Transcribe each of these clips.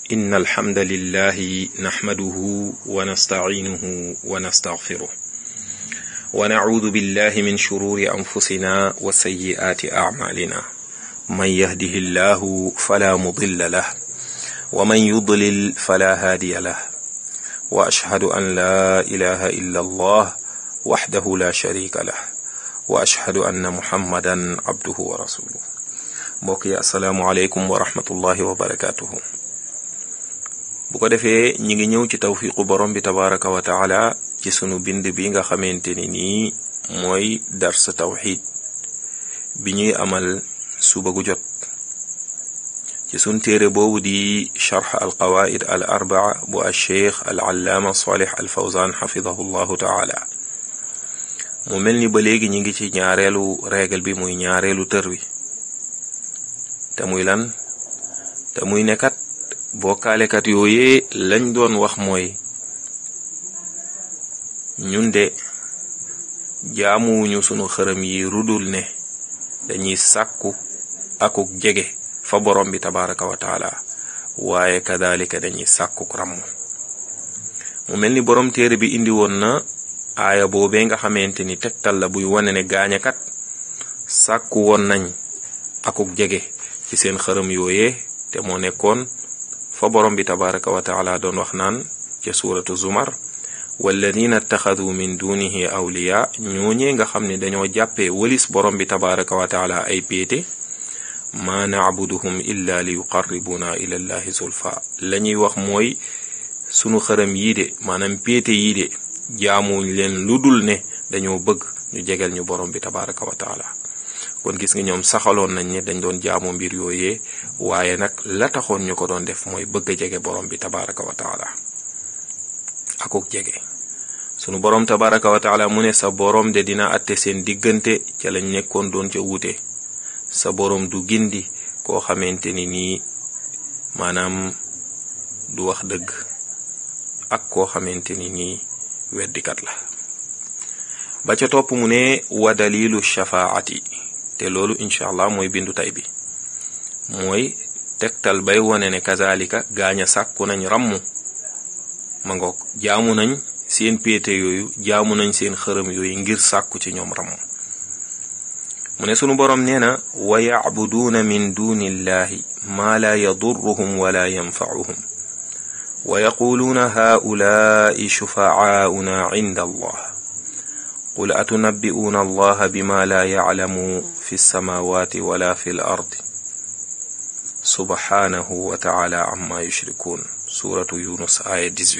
إن الحمد لله نحمده ونستعينه ونستغفره ونعوذ بالله من شرور أنفسنا وسيئات أعمالنا من يهده الله فلا مضل له ومن يضلل فلا هادي له وأشهد أن لا إله إلا الله وحده لا شريك له وأشهد أن محمدا عبده ورسوله mbokk yi asalaamualeykum wa rahmatullahi wa barakatuhu bu ko defee ñi ngi ñëw ci tawfiqu borom bi tabaraka wa taala ci sunu bind bi nga xamante ni nii mooy dars tawxid bi ñuy amal suba gu jot ci sun téere boobu di charx al qawaid al arbaa bu al cheikh al allaama salih al fawzan xafidahu llahu taala mu mel ni ba léegi ñi ngi ci ñaareelu règle bi muy ñaareelu tër wi te muy lan te muy nekkat bokkaalekat yooyee lañ doon wax mooy ñun de jaamuwuñu sunu xërëm yi rudul ne dañuy sàkku akuk jege fa borom bi tabaraka wa taala waaye kadalika dañuy sàkkuk ràmm mu mel ni borom téere bi indi woon na aaya boobee nga xamante ni tegtal la buy wane ne gaañakat sàkku woon nañ akuk jege ci seen xërëm yooyee te moo nekkoon fa borom bi tabaraka wa taala doon wax naan ca suuratu zumar walladina ittaxadu min dunihi awliya ñooñee nga xam ne dañoo jàppee walis borom bi tabaraka wa taala ay péete maa nacbuduhum illa li yuqarribuna ila llahi zulfa la ñuy wax mooy sunu xërëm yii de maanaam péete yii de jaamuñ leen lu dul ne dañoo bëgg ñu jegel ñu borom bi tabaraka wa taala kon gis nga ñoom saxaloon nañ ne dañ doon jaamu mbir yooyee waaye nag la taxoon ñu ko doon def mooy bëgg a jege borom bi tabaraka wa taala akuk jege sunu borom tabaraka wa taala mu ne sa borom de dina atte seen diggante ca lañ nekkoon doon ca wuute sa borom du gindi koo xamante ni nii maanaam du wax dëgg ak koo xamante ni nii weddikat la ba ca topp mu ne wa dalilu shafaati te loolu incha allah mooy bindu tay bi mooy tegtal bay wone ne kazalika gaañ a sàkku nañ ràmm ma ngoog jaamu nañ seen péete yooyu jaamu nañ seen xërëm yooyu ngir sàkku ci ñoom ràmm mu ne sunu boroom nee na wa yacbuduuna min duni illahi maa laa yadurruhum wala yanfacuhum wa yaquluuna haulaai shufaauna cinda allah qul atunabbi'uuna allaha bima laa yaclamu fi lsamawati wala fi l ardi subhanahu wa taala amma yushrikuun suratu yunus aya 18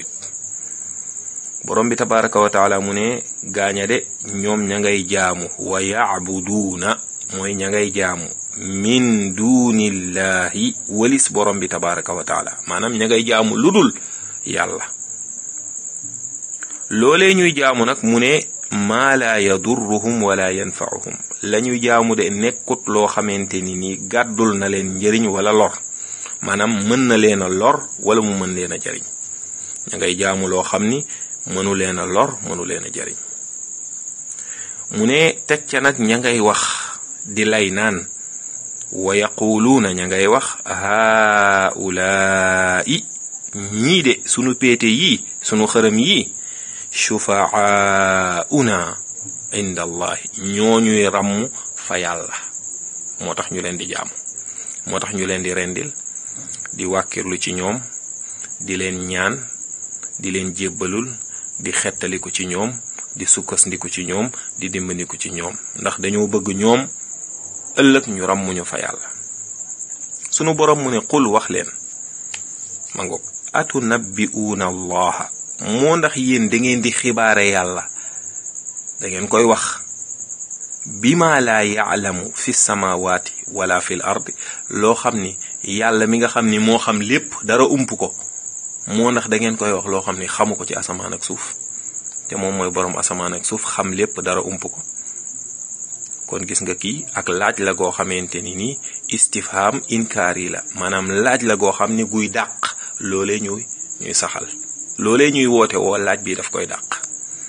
borom bi tabaraka wa taala mu ne gaaña de ñoom ña ngay jaamu wa yacbuduuna mooy ña ngay jaamu min dunillahi walis borom bi tabaraka wa taala maanaam ña ngay jaamu ludul yàlla loolee ñuy jaamu nag mu ne maa laa yadurruhum wala yanfauhum la ñuy jaamu de nekkut loo xamante ni nii gàddul na leen njëriñ wala lor maanaam mën na leen a lor wala mu mën leen a jariñ ña ngay jaamu loo xam ni mënu leen a lor mënu leen a jariñ mu ne teg ca nag ña ngay wax di lay naan wa yaquluuna ña ngay wax haulaai ñii de sunu péete yii sunu xërëm yii shufaauna inda allahi ñooñuy ràmm fa yàlla moo tax ñu leen di jaamu moo tax ñu leen di rendil di wàkkirlu ci ñoom di leen ñaan di leen jébbalul di xettaliku ci ñoom di sukkandiku ci ñoom di dimbandiku ci ñoom ndax dañoo bëgg ñoom ëllëg ñu ràmmuñu fa yàlla sunu boroom mu ne qul wax leen ma ngoog atunabbi'uuna allaha moo ndax yéen da ngeen di xibaare yàlla da ngeen koy wax bima laa yaalamu fi samawaati wala fil ardi loo xam ni yàlla mi nga xam ni moo xam lépp dara ump ko moo ndax da ngeen koy wax loo xam ni xamu ko ci asamaan ak suuf te moom mooy boroom asamaan ak suuf xam lépp dara ump ko kon gis nga kii ak laaj la goo xamante ni nii istifham inkaari la maanaam laaj la goo xam ni guy dàq loolee ñuy ñuy saxal loolee ñuy woote woo laaj bi daf koy dàq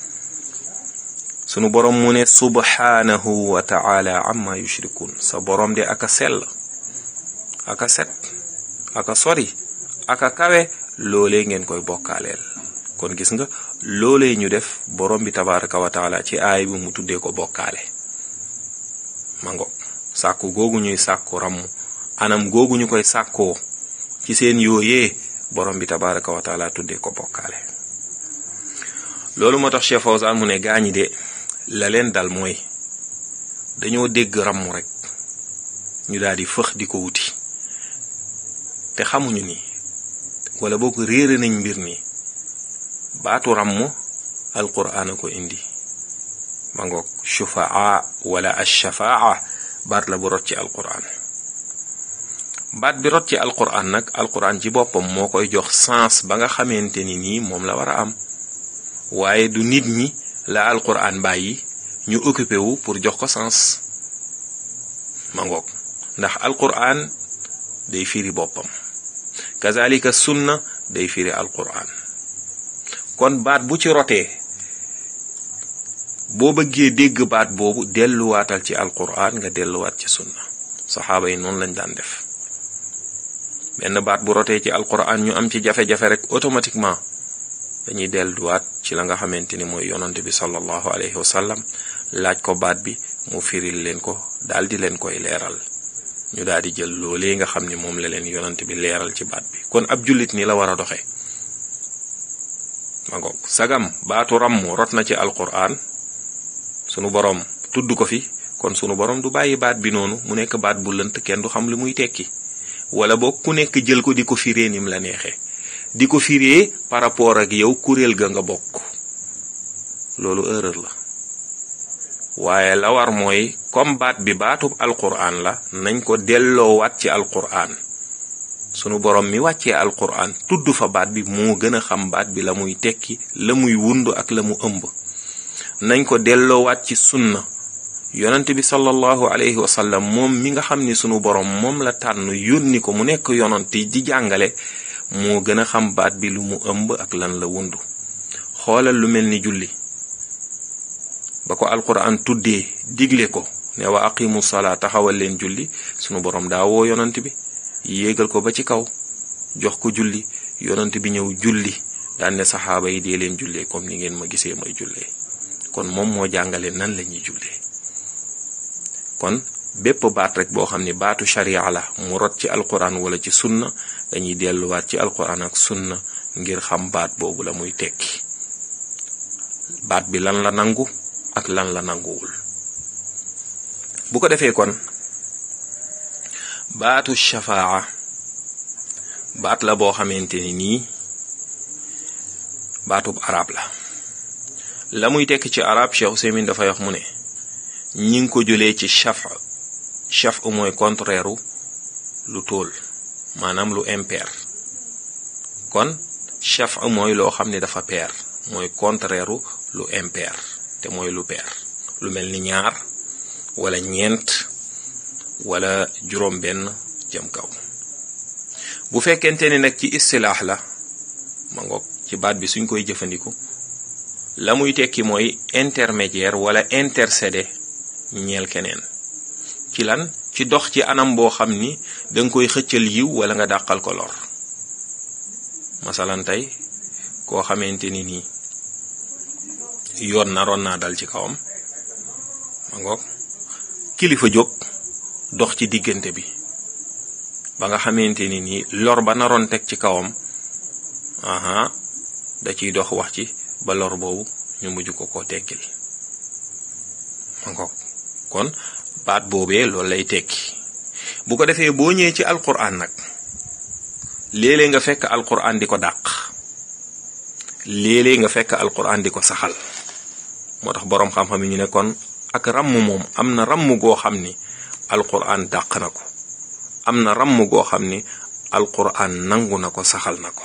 sunu borom mu ne subhanahu wa taala amma yushrikun sa borom de aka sell aka set aka sori ak a kawe loolee ngeen koy bokkaaleel kon gis nga loolee ñu def borom bi tabaraka wa taala ci aay bi mu tuddee ko bokkaale ma ngoog sàkku googu ñuy sàkku ramm anam googu ñu koy sàkkoo ci seen yooyee borom bi tabaraka wa taala tuddee ko bokkaale loolu moo tax Cheikh Fawzan mu ne gaañi de la leen dal mooy dañoo dégg ramm rek ñu daal di fëx di ko wuti te xamuñu ni wala boo ko réere nañ mbir ni baatu ramm alquraan a ko indi ma ngoog shufaa wala ashafaa baat la bu rot ci alquraan baat bi rot ci alquraan nag alquraan ci boppam moo koy jox sens ba nga xamante ni nii moom la war a am waaye du nit ñi la alquraan bàyyi ñu occupé wu pour jox ko sens ma ngoog ndax alquraan day firi boppam kazalika sunna day firi alquraan kon baat bu ci rotee boo bëggee dégg baat boobu delluwaatal ci alquraan nga delluwaat ci sunna saxaaba yi noonu lañ daan def benn baat bu rotee ci alquraan ñu am ci jafe-jafe rek automatiquement dañuy delluwaat ci la nga xamante ni mooy yonante bi sallallahu alayhi wa sallam laaj ko baat bi mu firil leen ko daal di leen koy leeral ñu daal di jël loolee nga xam ni moom la leen yonante bi leeral ci baat bi kon ab jullit ni la war a doxee ma ngoog sagam baatu ramm rot na ci alquran sunu borom tudd ko fi kon sunu borom du bàyyi baat bi noonu mu nekk baat bu lënt kenn du xam li muy tekki wala boog ku nekk jël ko di ko firee nim la neexee di ko firee par rapport ak yow kuréel ga nga bokk loolu erreur la waaye la war mooy comme baat bi baatub alquran la nañ ko delloowaat ci alquran sunu borom mi wàccee alquran tudd fa baat bi moo gën a xam baat bi la muy tekki la muy wund ak la mu ëmb nañ ko delloowaat ci sunna yonent bi sallallahu alayhi wa sallam moom mi nga xam ni sunu borom moom la tànn yónni ko mu nekk yonent di jàngale moo gën a xam baat bi lu mu ëmb ak lan la wundu xoolal lu mel ni julli ba ko alquran tuddee digle ko ne wa aqimu salaa taxawal leen julli sunu borom daa woo yonent bi yéegal ko ba ci kaw jox ko julli yonent bi ñëw julli daan ne saxaaba yi dee leen jullee comme ni ngeen ma gisee may jullee kon moom moo jàngale nan la ñuy jullee kon bépp baat rek boo xam ni baatu sharia la mu rot ci alquran wala ci sunna dañuy delluwaat ci alquran ak sunna ngir xam baat boobu la muy tekki baat bi lan la nangu ak lan la nanguwul bu ko defee kon baatu shafaa baat la boo xamante ni nii baatub arab la la muy tekk ci arab Cheikh Ousseymin dafay wax mu ne ñi ngi ko jëlee ci chaf chaf mooy contraire lu tóol maanaam lu impair kon chaf mooy loo xam ne dafa pair mooy contraire lu impair te mooy lu pair lu mel ni ñaar wala ñeent wala juróom benn jëm kaw bu fekkente ni nag ci istilaax la ma ngoog ci baat bi suñ koy jëfandiku la muy tekki mooy intermédiaire wala intercédé ñeel keneen ci lan ci dox ci anam boo xam ni danga koy xëccal yiw wala nga dàqal ko lor masalan tey koo xamante ni nii yoon naroon naa dal ci kawam ma ngoog kilifa jóg dox ci diggante bi ba nga xamante ni nii lor ba naroon teg ci kawam aha da ciy dox wax ci ba lor boobu ñu mujj ko koo tekkil ma ngoog kon baat boobee loolu lay tekki bu ko defee boo ñëwee ci alquran nag léeg-léeg nga fekk alquran di ko dàq léeg-léeg nga fekk alquran di ko saxal moo tax boroom xam-xam yi ñu ne kon ak ramm moom am na ramm goo xam ni alquran dàq na ko am na ramm goo xam ni alquran nangu na ko saxal na ko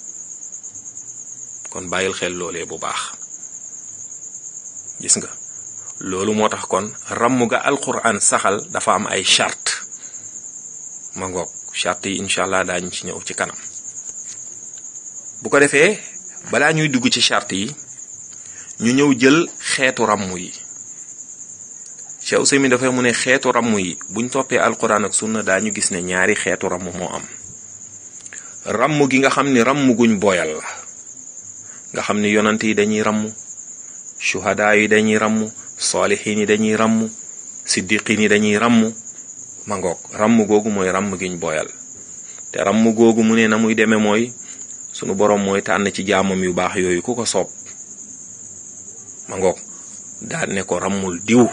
kon bàyyil xel loolee bu baax gis nga loolu moo tax kon ramm ga alquran saxal dafa am ay charte ma ngoog charte yi incha allah daañu ci ñëw ci kanam bu ko defee balaa ñuy dugg ci charte yi ñu ñëw jël xeetu ramm yi Cheikh Ousseymin dafay mu ne xeetu ramm yi buñ toppee alquran ak sunna daañu gis ne ñaari xeetu ramm moo am ramm gi nga xam ni ramm guñ boyal la nga xam ni yonant yi dañuy ramm shuhadaa yi dañuy ramm saalixiin yi dañuy ramm siddiqiin yi dañuy ramm ma ngoog ramm googu mooy ramm giñ boyal te ramm googu mu ne na muy demee mooy sunu boroom mooy tànn ci jaamam yu baax yooyu ku ko soob ma ngoog daal ne ko rammul diw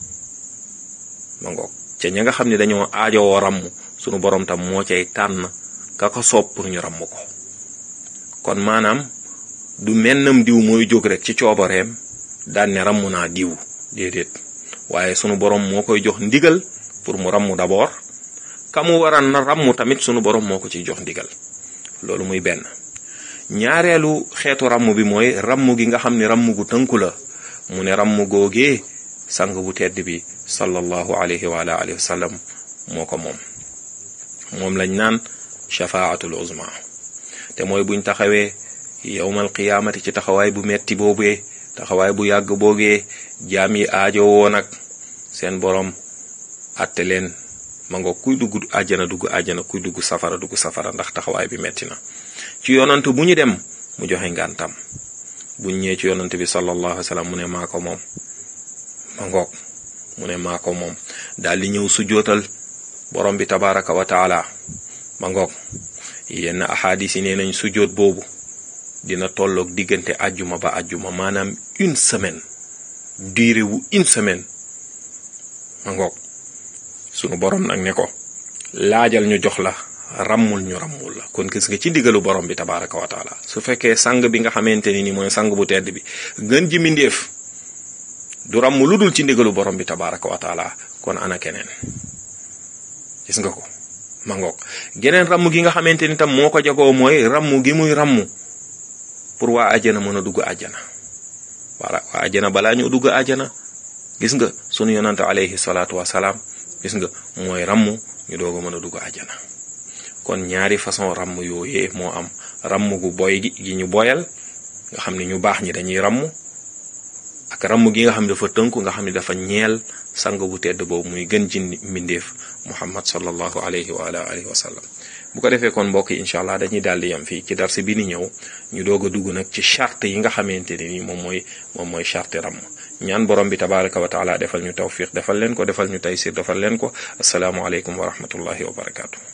ma ngoog ca ña nga xam ne dañoo aajowoo ramm sunu boroom tam moo cay tànn ka ko soob pour ñu ramm ko kon maanaam du mennam diw mooy jóg rek ci coobareem daan ne ramm naa diw déedéet waaye sunu boroom moo koy jox ndigal pour mu ramm d'abord ka mu waran na ramm tamit sunu boroom moo ko ciy jox ndigal loolu muy benn ñaareelu xeetu ramm bi mooy ramm gi nga xam ne ramm gu tënku la mu ne ramm googee sang bu tedd bi sallallahu alayhi wa alihi wa sallam moo ko moom moom lañ naan shafaatul uzma te mooy buñ taxawee yowmal qiyaamati ci taxawaay bu metti boobee taxawaay bu yàgg boogee jaam yi aajo woo nag seen borom atte leen ma nga kuy dugg àjjana dugg àjjana kuy dugg safara dugg safara ndax taxawaay bi metti na ci yonant bu ñu dem mu joxe ngantam buñ ñëwee ci yonant bi sallallahu alayhi wa sallam mu ne maa ko moom ma ngoog mu ne maa ko moom daal di ñëw sujjootal borom bi tabaraka wa taala ma ngoog yenn ahadis yi nee nañ sujjoot boobu dina tolloog diggante ajjuma ba ajjuma maanaam une semaine durée wu une semaine ma ngoog sunu borom nag ne ko laajal ñu jox la rammul ñu rammul la kon gis nga ci ndigalu borom bi tabaraka wa taala su fekkee sang bi nga xamante ni ni mooy sang bu tedd bi gën ji mindéef du ramm lu dul ci ndigalu borom bi tabaraka wa taala kon ana keneen gis nga ko ma ngoog geneen ramm gi nga xamante ni tam moo ko jagoo mooy ramm gi muy ramm pour waa ajjana mën a dugg ajjana wala waa ajjana balaa ñu dugg ajjana gis nga sunu yonante alayhi salaatu wasalaam gis nga mooy ramm ñu doog a mën a dugg ajjana kon ñaari façon ramm yooyee moo am ramm gu boy gi gi ñu boyal nga xam ne ñu baax ñi dañuy ramm ak ramm gi nga xam ne dafa tënku nga xam ne dafa ñeel sang bu tedd boobu muy gën ji mbindeef muhammad sallallahu alayhi wa ala alihi wa sallam bu ko defee kon mbokk yi incha allah dañuy daal di yam fii ci darse bi ni ñëw ñu doog a dugg nag ci charte yi nga xamante ne ni moom mooy moom mooy charte ramm ñaan borom bi tabaraka wa taala defal ñu tawfiq defal leen ko defal ñu taysir defal leen ko asalaamualeykum wa rahmatullahi wa barakaatu.